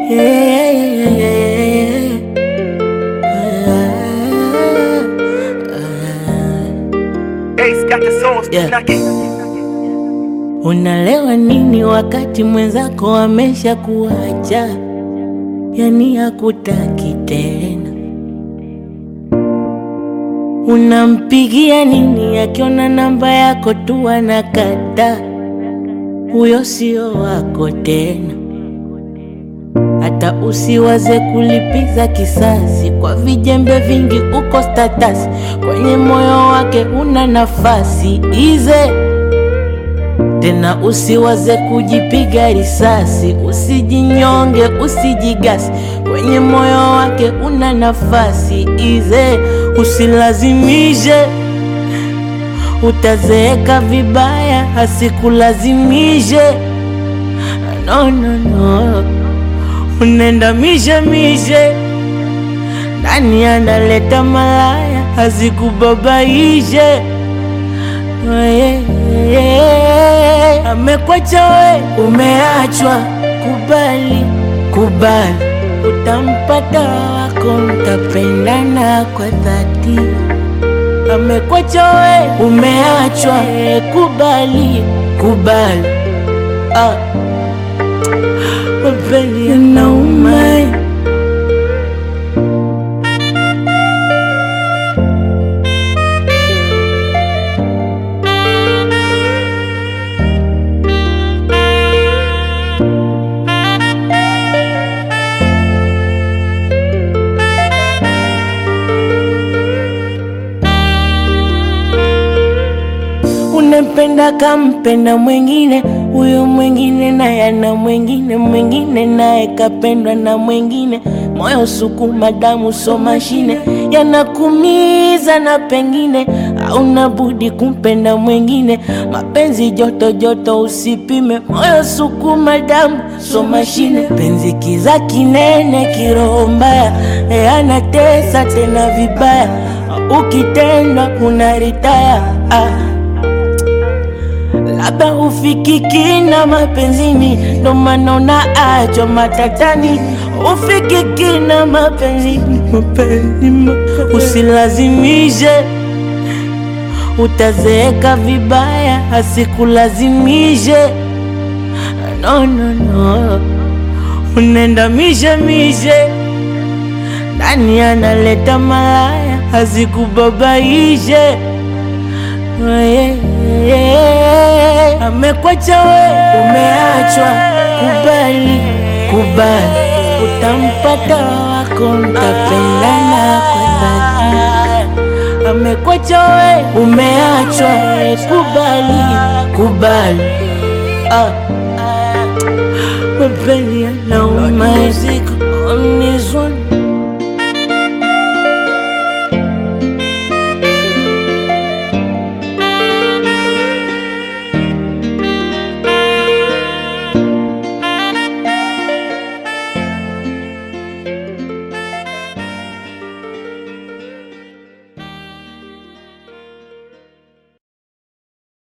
yeah, yeah, yeah, yeah. Ace got the sauce, Yeah. knock it. Unalewa nini wakati mwenzako amesha kuacha, yani hakutaki tena? Unampigia nini akiona namba yako tu anakata? Huyo sio wako tena. Hata usiwaze kulipiza kisasi kwa vijembe vingi, uko status kwenye moyo wake una nafasi ize tena usiwaze kujipiga risasi, usijinyonge, usijigasi, kwenye moyo wake una nafasi ize, usilazimishe, utazeeka vibaya, asikulazimishe. No, no, no, unaenda mishe mishe, nani analeta malaya, asikubabaishe yeah, yeah. Amekwacha we, umeachwa, kubali, kubali, utampata wako, mtapendana kwa dhati. Amekwacha we, umeachwa, eh, kubali, kubali, ah. Mapenzi yanauma Unampenda kampenda mwengine, huyo mwengine naye ana mwengine, mwengine naye kapendwa na mwengine. Moyo sukuma, damu so mashine, yanakumiza na pengine hauna budi kumpenda mwengine. Mapenzi joto joto, usipime. Moyo sukuma, damu so mashine, penzi kiza kinene, kiroho mbaya, e, anatesa tena vibaya, ukitendwa unaritaya ah. Labda ufikiki na mapenzini, ndo maana unaachwa matatani. Ufikiki na mapenzini, mapenzi, mapenzi. Usilazimishe, utazeeka vibaya, asikulazimishe. No, no, no, unaenda mishe mishe, nani analeta malaya, asikubabaishe yeah, yeah. Amekwacha we, umeachwa, kubali, kubali, utampata wako, mtapendana kwa dhati. Amekwacha we, umeachwa, kubali, kubali, ah. Mapenzi yanauma, on this one